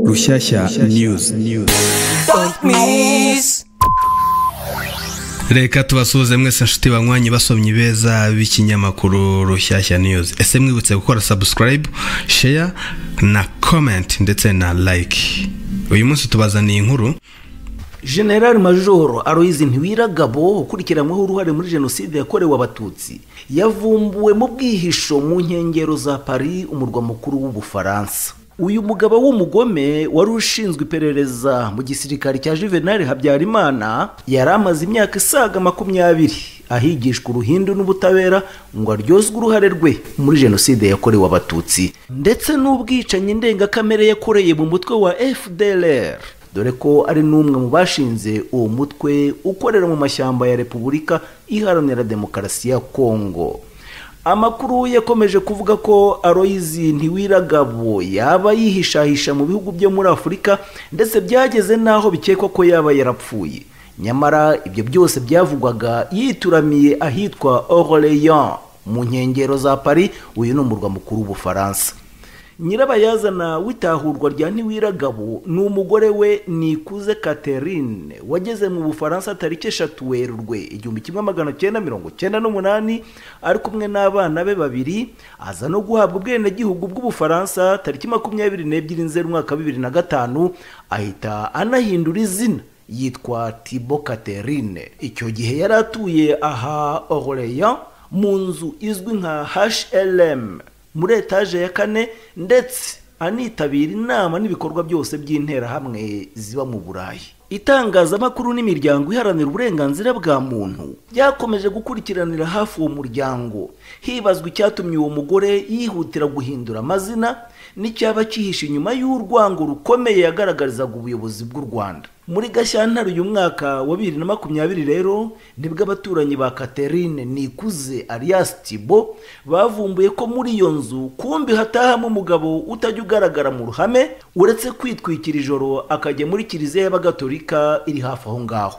Rushyashya News reka tubasuhuze mwese nshuti banywanyi basomyi beza b'ikinyamakuru rushyashya news ese mwibutse gukora subscribe share na comment ndetse na like uyu munsi tubazaniye inkuru general majoro aloyizi ntiwiragabo ukurikiranyweho uruhare muri jenoside yakorewe abatutsi yavumbuwe mu bwihisho mu nkengero za paris umurwa mukuru w'ubufaransa uyu mugabo w'umugome wari ushinzwe iperereza mu gisirikare cya juvenal habyarimana yari amaze imyaka isaga makumyabiri ahigishwa uruhindu n'ubutabera ngo aryozwe uruhare rwe muri jenoside yakorewe abatutsi ndetse n'ubwicanyi ndengakamere yakoreye mu mutwe wa fdlr dore ko ari n'umwe mu bashinze uwo mutwe ukorera mu mashyamba ya repubulika iharanira demokarasi ya kongo amakuru yakomeje kuvuga ko aroyizi ntiwiragabo yaba yihishahisha mu bihugu byo muri afurika ndetse byageze n'aho bikekwa ko yaba yarapfuye nyamara ibyo byose byavugwaga yituramiye ahitwa Orléans mu nkengero za paris uyu ni umurwa mukuru w'ubufaransa nyirabayazana w'itahurwa rya ntiwiragabo ni umugore we nikuze catherine wageze mu bufaransa tariki eshatu werurwe igihumbi kimwe magana cyenda mirongo cyenda n'umunani ari kumwe n'abana be babiri aza no guhabwa ubwenegihugu bw'ubufaransa tariki makumyabiri n'ebyiri nzeri umwaka wa bibiri na gatanu ahita anahindura izina yitwa tibo catherine icyo gihe yari atuye aha Orléans mu nzu izwi nka hlm muri etaje ya kane ndetse anitabira inama n'ibikorwa byose by'interahamwe ziba mu burayi itangazamakuru n'imiryango iharanira uburenganzira bwa muntu byakomeje gukurikiranira hafi uwo muryango hibazwa icyatumye uwo mugore yihutira guhindura amazina n'icyaba cyihishe inyuma y'urwango rukomeye yagaragarizaga ubuyobozi bw'u rwanda muri gashyantare uyu mwaka wa bibiri na makumyabiri rero nibwo abaturanyi ba catherine nikuze alias tibo bavumbuye ko muri iyo nzu kumbi hatahamo umugabo utajya ugaragara mu ruhame uretse kwitwikira ijoro akajya muri kiliziya y'abagatolika iri hafi aho ngaho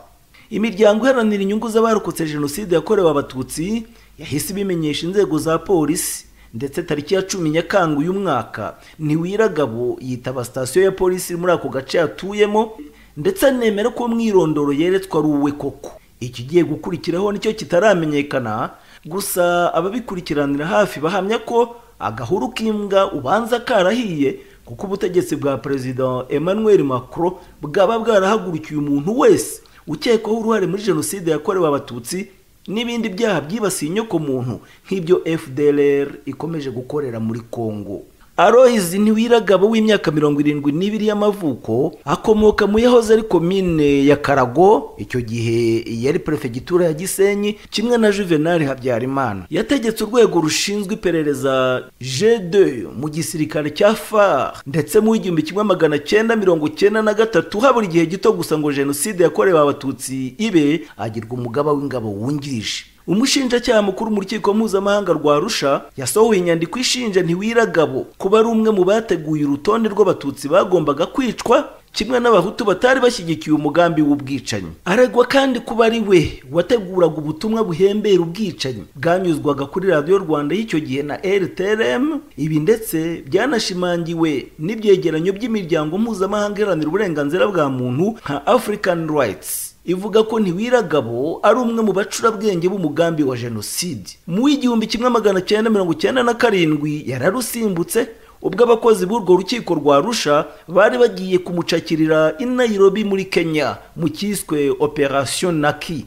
imiryango iharanira inyungu z'abarokotse jenoside yakorewe abatutsi yahise ibimenyesha inzego za polisi ndetse tariki ya cumi nyakanga uyu mwaka ntiwiragabo yitaba sitasiyo ya polisi muri ako gace yatuyemo ndetse anemera ko umwirondoro yeretswe ari uwe koko ikigiye gukurikiraho nicyo kitaramenyekana gusa ababikurikiranira hafi bahamya ko agahuru k'imbwa ubanza karahiye kuko ubutegetsi bwa perezida emmanuel macron bwaba bwarahagurukiye umuntu wese ukekwaho uruhare muri jenoside yakorewe abatutsi n'ibindi byaha byibasiye inyoko muntu nk'ibyo fdr ikomeje gukorera muri congo aroyizi ntiwiragabo w'imyaka mirongo irindwi n'ibiri y'amavuko akomoka mu yahoze ari komine ya karago icyo gihe yari perefegitura ya gisenyi kimwe na juvenal habyarimana yategetse urwego rushinzwe iperereza g2 mu gisirikare cya far ndetse mu w'igihumbi kimwe magana cyenda mirongo cyenda na gatatu habura igihe gito gusa ngo jenoside yakorewe abatutsi ibe agirwa umugaba w'ingabo wungirije umushinjacyaha mukuru mu rukiko mpuzamahanga rwa rusha yasohoye inyandiko ishinja ntiwiragabo kuba ari umwe mu bateguye urutonde rw'abatutsi bagombaga kwicwa kimwe n'abahutu batari bashyigikiye umugambi w'ubwicanyi aregwa kandi kuba ari we wateguraga ubutumwa buhembera ubwicanyi bwanyuzwaga kuri radiyo rwanda y'icyo gihe na rtrm ibi ndetse byanashimangiwe n'ibyegeranyo by'imiryango mpuzamahanga iharanira uburenganzira bwa muntu nka african rights ivuga ko ntiwiragabo ari umwe mu bacurabwenge b'umugambi wa jenoside mu w'igihumbi kimwe magana cyenda mirongo cyenda na karindwi yararusimbutse ubwo abakozi b'urwo rukiko rwa rusha bari bagiye kumucakirira i Nairobi muri kenya mu cyiswe operasiyo naki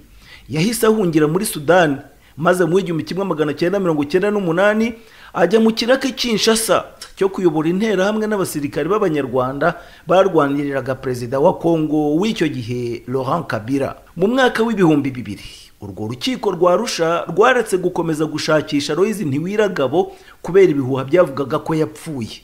yahise ahungira muri sudani maze mu w'igihumbi kimwe magana cyenda mirongo cyenda n'umunani ajya mu kiraka cy'inshasa cyo kuyobora intera hamwe n'abasirikari b'abanyarwanda barwaniriraga perezida wa kongo w'icyo gihe laurent kabila mu mwaka w'ibihumbi bibiri urwo rukiko rwa rusha rwaretse gukomeza gushakisha royizi ntiwiragabo kubera ibihuha byavugaga ko yapfuye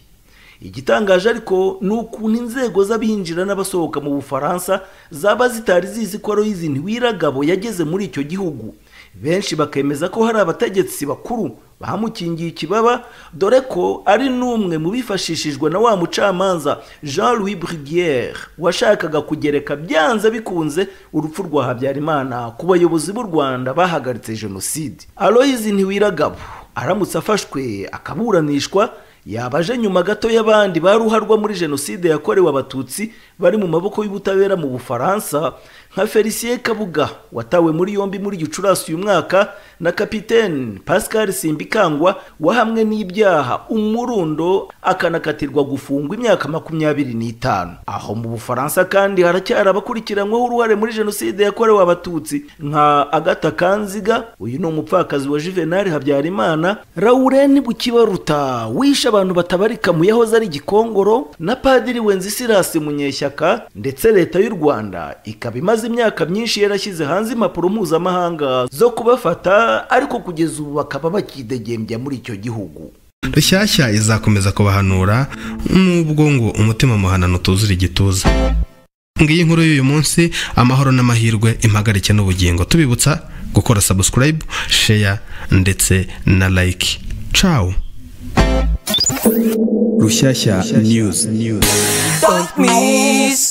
igitangaje ariko ni ukuntu inzego z'abinjira n'abasohoka mu bufaransa zaba zitari zizi ko royizi ntiwiragabo yageze muri icyo gihugu benshi bakemeza ko hari abategetsi bakuru bamukingiye ikibaba dore ko ari n'umwe mu bifashishijwe na wa mucamanza jean louis brigere washakaga kugereka byanze bikunze urupfu rwa habyarimana ku bayobozi b'u rwanda bahagaritse jenoside aloyizi ntiwiragabo aramutse afashwe akaburanishwa yaba aje nyuma gato y'abandi baruharwa muri jenoside yakorewe abatutsi bari mu maboko y'ubutabera mu bufaransa nka felicien kabuga watawe muri yombi muri gicurasi uyu mwaka na kapitene pascal simbikangwa wahamwe n'ibyaha umurundo akanakatirwa gufungwa imyaka makumyabiri n'itanu aho mu bufaransa kandi haracyari abakurikiranyweho uruhare muri jenoside yakorewe abatutsi nka agata kanziga uyu ni umupfakazi wa juvenal habyarimana lauren bukibaruta wishe abantu batabarika mu yahoze ari gikongoro na padiri wenzisirasi munyeshyaka ndetse leta y'u rwanda ikaba imaze imyaka myinshi yarashyize hanze impapuro mpuzamahanga zo kubafata ariko kugeza ubu bakaba bakidegembya muri icyo gihugu rushyashya izakomeza kubahanura nubwo ngo umutima muhanano utuzura igituza ngiyi nkuru y'uyu munsi amahoro n'amahirwe impagarike n'ubugingo tubibutsa gukora subscribe share ndetse na like ciao rushyashya news Don't miss.